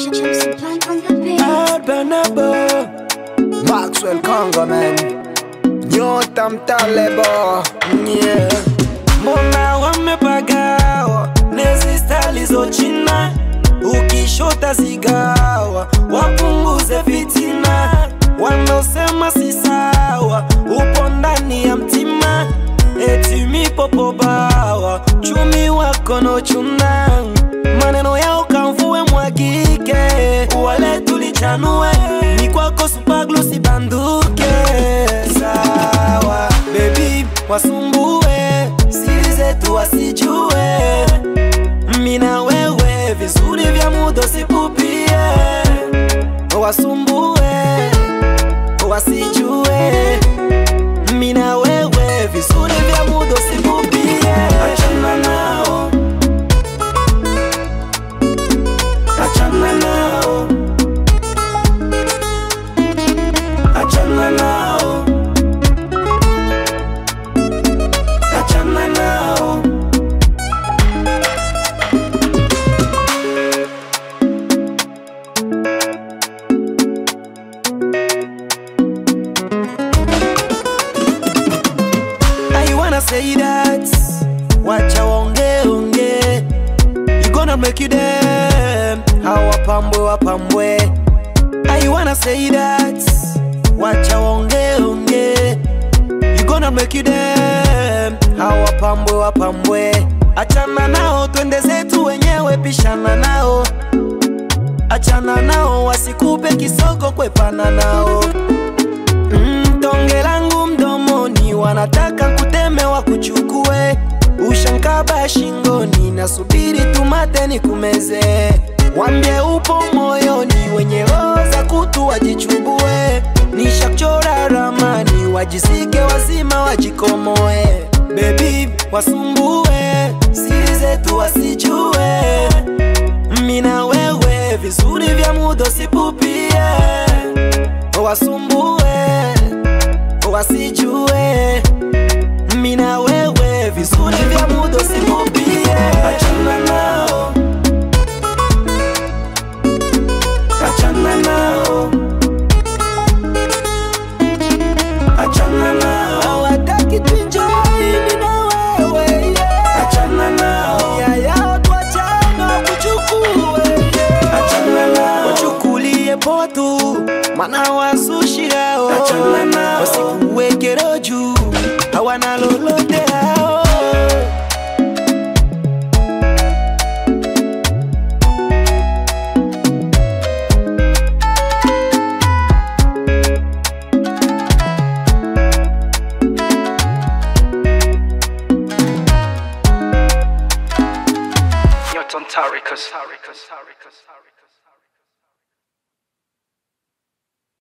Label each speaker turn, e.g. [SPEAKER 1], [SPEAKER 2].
[SPEAKER 1] Jameson Plank on the beat.
[SPEAKER 2] Albanabo Maxwell Congo man Nyota mtalebo yeah. Mbona wamepagawa nezi stali zo china ukishota zigawa wapunguze fitina wanaosema si sawa upo ndani ya mtima eti mipopo bawa chumi wako no chuna maneno yao kamvue mwagike wale tulichanue ni kwako supaglu sibanduke sawa bebi wasumbue siri zetu wasijue mina wewe vizuri vya mudo sipupie wasumbue wasijue mina wewe vizuri vya mudo sipupie achana nao achana nao achana nao achana nao I wanna say that wacha waongee ongee you gonna make you them hawapambwe wapambwe I wanna say that wacha waongee ongee you gonna make you them hawapambwe wapambwe achana nao twende zetu wenyewe pishana nao achana nao wasikupe kisogo kwepana nao Mm, tonge langu mdomoni wanataka kuteme wa kuchukue ushankaba shingoni nasubiri tumate ni kumeze wambie upo moyoni wenye roho za kutu wajichubue nishachora ramani wajisike wazima wajikomoe bebi wasumbue siri zetu wasijue mina wewe vizuri vya mudo sipupie wasumbue wasijue mina wewe vizuri vya mudo simupie achana nao achana nao achana nao hawataki tuenjoy mina wewe yeah. achana nao ya yao tuachana kuchukue yeah. achana nao wachukulie poa tu mana wazushi hao achana nao wasikuwekero juu hawana lolote hao
[SPEAKER 3] Newton Taricus.